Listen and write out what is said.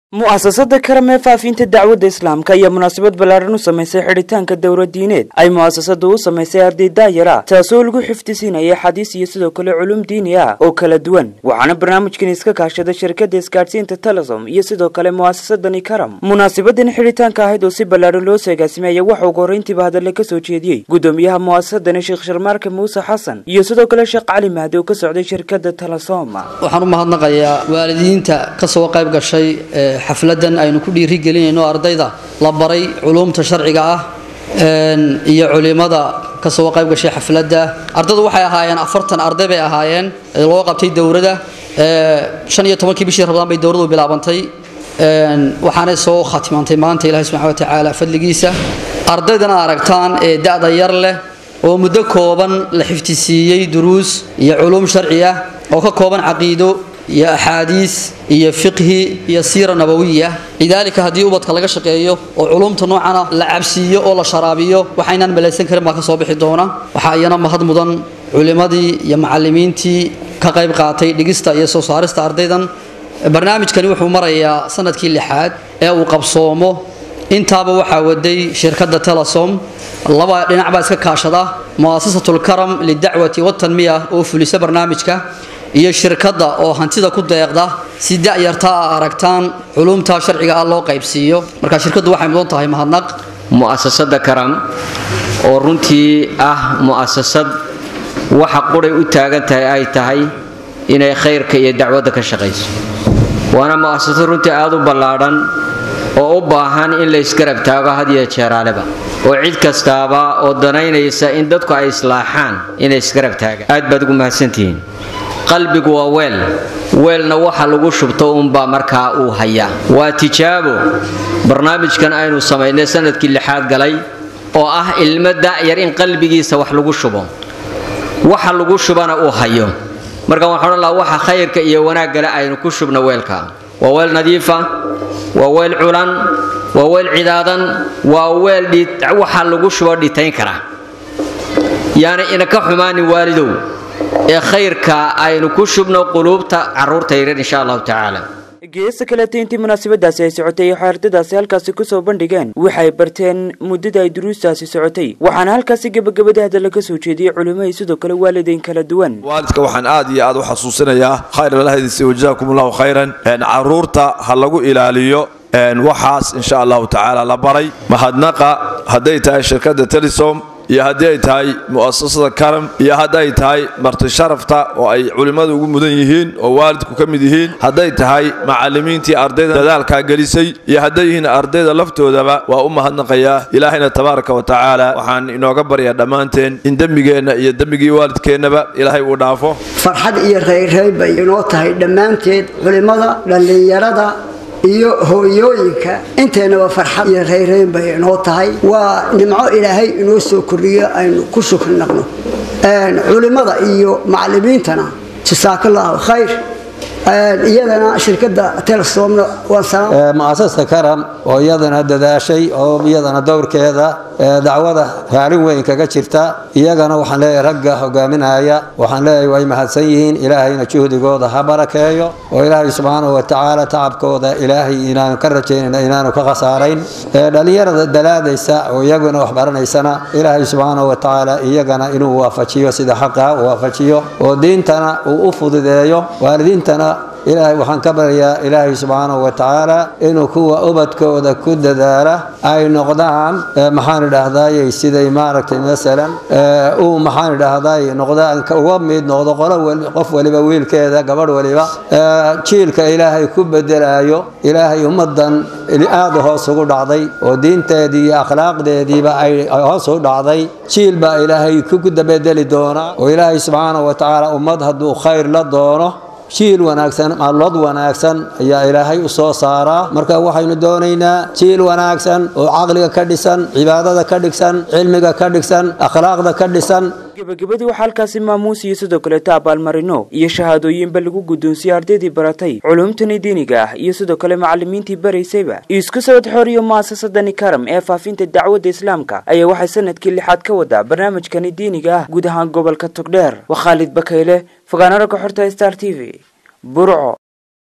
mu'asasada karam ee faafinta dacwadda islaamka ayaa munaasabad ballaaran u samaysay xidhitaanka dowra diineed ay mu'asasadu u samaysay arday daayara taasoo lagu xifdisiinaya xadiis iyo sidoo kale culum diini ah oo kala duwan waxaana barnaamijkan iska kaashada shirkadda isgaadhsiinta telesom iyo sidoo kale mu'asasadani karam munaasabadan xidhitaanka ahayd oo si ballaaran loo seegaasimaya waxa ugu horrayntiiba hadalla ka soo jeediyey gudoomiyaha mu'asasadani sheekh sharmaarka muuse xasan iyo sidoo kale sheekh cali mahdi oo ka socday shirkadda telesom waxaan u mahadnaqayaa waalidiinta ka soo qayb gashay xafladan aynu ku dhiirigelinayno ardayda la baray culuumta sharciga ah iyo culimada ka soo qayb gashay xafladda ardaydu waxay ahaayeen afartan arday bay ahaayeen loo qabtay dowrada shan iyo tobankii bishii rabdaan bay dowradu bilaabantay waxaanay soo khatimantay maanta ilahi subxana watacaala fadligiisa ardaydana aragtaan ee da-da yar leh oo muddo kooban la xifdisiiyey duruus iyo culuum sharci ah oo ka kooban caqiido iyo axaadiis iyo fiqhi iyo siira nabawiya lidaalika haddii ubadka laga shaqeeyo oo culumta noocana la cabsiiyo oo la sharaabiyo waxaynaan malaysan karin baa ka soo bixi doona waxaa iyana mahad mudan culimadii iyo macalimiintii ka qayb qaatay dhigista iyo soo saarista ardaydan barnaamijkani wuxuu marayaa sanadkii lixaad ee uu qabsoomo intaaba waxaa waday shirkadda telesom laba dhinac baa iska kaashada mu'asasatulkaram lidacwati watanmiya oo fulisa barnaamijka iyo shirkadda oo hantida ku deeqda si da'yarta a aragtaan culumta sharciga ah loo qaybsiiyo marka shirkaddu waxay mudan tahay mahadnaq mu'asasada karam oo runtii ah mu'asasad waxa quray u taagan tahay ay tahay inay khayrka iyo dacwadda ka shaqayso waana mu'asasad runtii aada u ballaadhan oo u baahan in la isgarab taago had iyo jeeraaleba oo cid kastaaba oo danaynaysa in dadku ay islaaxaan inay isgarab taagaan aad baad ugu mahadsantihiin qalbigu waa weel weelna waxa lagu shubto uunbaa markaa uu hayaa waa tijaabo barnaamijkan aynu samaynay sanadkii lixaad galay oo ah ilmo da'yar in qalbigiisa wax lagu shubo waxa lagu shubana uu hayo marka waxaan odhan lahaa waxa khayrka iyo wanaaggale aynu ku shubno weelka waa weel nadiifa waa weel culan waa weel cidaadan waa weel waxa lagu shubo dhitayn kara yaani inaka xumaanin waalidow ee khayrka aynu ku shubno quluubta caruurta yaryar insha allahu tacaala geesta kaleta intii munaasabadaasi ay socotay waxay ardaydaasi halkaasi kusoo bandhigeen waxay barteen muddada ay duruustaasi socotay waxaana halkaasi gebagabada hadalla ka soo jeediyey culimmahay sidoo kale waalidayn kala duwan waalidka waxaan aad iyo aad u xasuusinayaa khayr lalahdiisa wajazakum allahu khayran caruurta ha lagu ilaaliyo waxaas insha allahu tacaala la baray mahadnaqa hadday tahay shirkadda telesom iyo haddii ay tahay mu'asasada karam iyo hadday tahay marti sharafta oo ay culimmadu ugu mudan yihiin oo waalidku ka mid yihiin hadday tahay macallimiintii ardayda dadaalkaa gelisay iyo hadday yihiin ardayda laftoodaba waa u mahadnaqayaa ilaahayna tabaaraka wa tacaala waxaan inooga baryaa dhammaanteen in dembigeenna iyo dembigii waalidkeennaba ilaahay uu dhaafo farxad iyo reyreyr bay inoo tahay dhammaanteed culimmada dhallinyarada iyo hooyooyinka inteennaba farxad iyo rayrayn bay inoo tahay waa nimco ilaahay inoo soo kordhiyo aynu ku shukri naqno culimmada iyo macallimiintana jasaakallahu khayr iyadana shirkadda telesomna mu'asasta karam oo iyadana dadaashay oo iyadana dowrkeeda dacwada kaalin weyn kaga jirta iyagana waxaan leeyahay ragga hogaaminaya waxaan leeyahay way mahadsan yihiin ilaahayna juhdigooda ha barakeeyo oo ilaahay subxaanahu watacaala tacabkooda ilaahay inaanu ka rajaynayna inaanu ka khasaarayn dhallinyarada dalaadaysa oo iyaguna wax baranaysana ilaahay subxaanahu watacaala iyagana inuu waafajiyo sida xaqa u waafajiyo oo diintana uu u fududeeyo waalidiintana ilaahay waxaan ka baryayaa ilaahay subxaanahu wa tacaala inuu kuwa ubadkooda ku dadaala ay noqdaan maxaan idhaahdaayey siday maaragtay masalan uu maxaan idhaahdaay noqdaan uga mid noqdo qolo qof waliba wiilkeeda gabadh waliba jiilka ilaahay ku bedelaayo ilaahay ummadan aada hoos ugu dhacday oo diinteedii iyo akhlaaqdeediiba ay hoos u dhacday jiil baa ilaahay ku bedeli doonaa oo ilaahay subxaanahu wa tacaala ummad hadduu khayr la doono jiil wanaagsan maallood wanaagsan ayaa ilaahay u soo saaraa marka waxaynu doonaynaa jiil wanaagsan oo caqliga ka dhisan cibaadada ka dhigsan cilmiga ka dhigsan akhlaaqda ka dhisan gebagabadii waxaa halkaasi maamuus iyo sidoo kaleeta abaalmarino iyo shahaadooyinba lagu guddoonsiyey ardaydii baratay culumtani diiniga ah iyo sidoo kale macallimiintii baraysayba isku sawad xooriyo mu'asasadani karam ee faafinta dacwadda islaamka ayaa waxay sanadkii lixaad ka wadaa barnaamijkani diiniga ah guud ahaan gobolka togdheer waa khaalid bakayle fogaanara ka xorta star t v burco